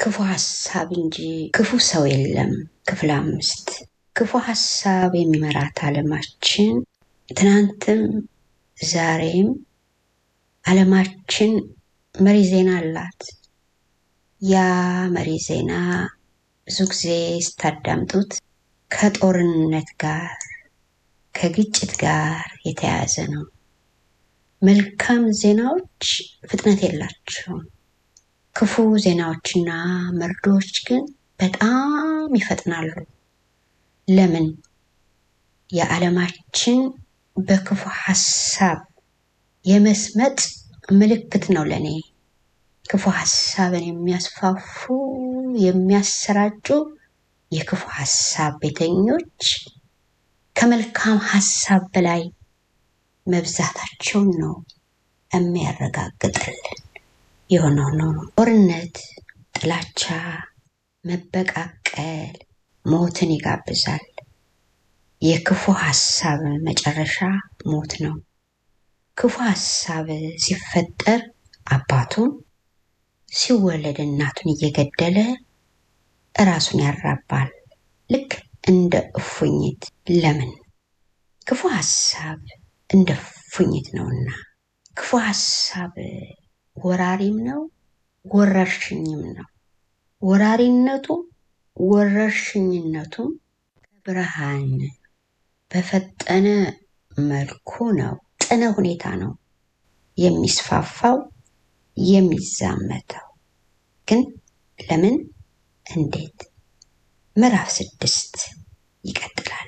ክፉ ሀሳብ እንጂ ክፉ ሰው የለም። ክፍል አምስት ክፉ ሀሳብ የሚመራት ዓለማችን ትናንትም ዛሬም ዓለማችን መሪ ዜና አላት። ያ መሪ ዜና ብዙ ጊዜ ስታዳምጡት ከጦርነት ጋር ከግጭት ጋር የተያያዘ ነው። መልካም ዜናዎች ፍጥነት የላቸውም። ክፉ ዜናዎችና መርዶዎች ግን በጣም ይፈጥናሉ። ለምን? የዓለማችን በክፉ ሀሳብ የመስመጥ ምልክት ነው ለእኔ። ክፉ ሀሳብን የሚያስፋፉ የሚያሰራጩ የክፉ ሀሳብ ቤተኞች ከመልካም ሀሳብ በላይ መብዛታቸውን ነው የሚያረጋግጥልን። የሆነው ነው ጦርነት፣ ጥላቻ፣ መበቃቀል ሞትን ይጋብዛል። የክፉ ሀሳብ መጨረሻ ሞት ነው። ክፉ ሀሳብ ሲፈጠር አባቱን ሲወለድ እናቱን እየገደለ እራሱን ያራባል፣ ልክ እንደ እፉኝት። ለምን? ክፉ ሀሳብ እንደ እፉኝት ነውና። ክፉ ሀሳብ ወራሪም ነው ወረርሽኝም ነው። ወራሪነቱም ወረርሽኝነቱም ብርሃን በፈጠነ መልኩ ነው፣ ጥነ ሁኔታ ነው የሚስፋፋው የሚዛመተው። ግን ለምን? እንዴት? ምዕራፍ ስድስት ይቀጥላል።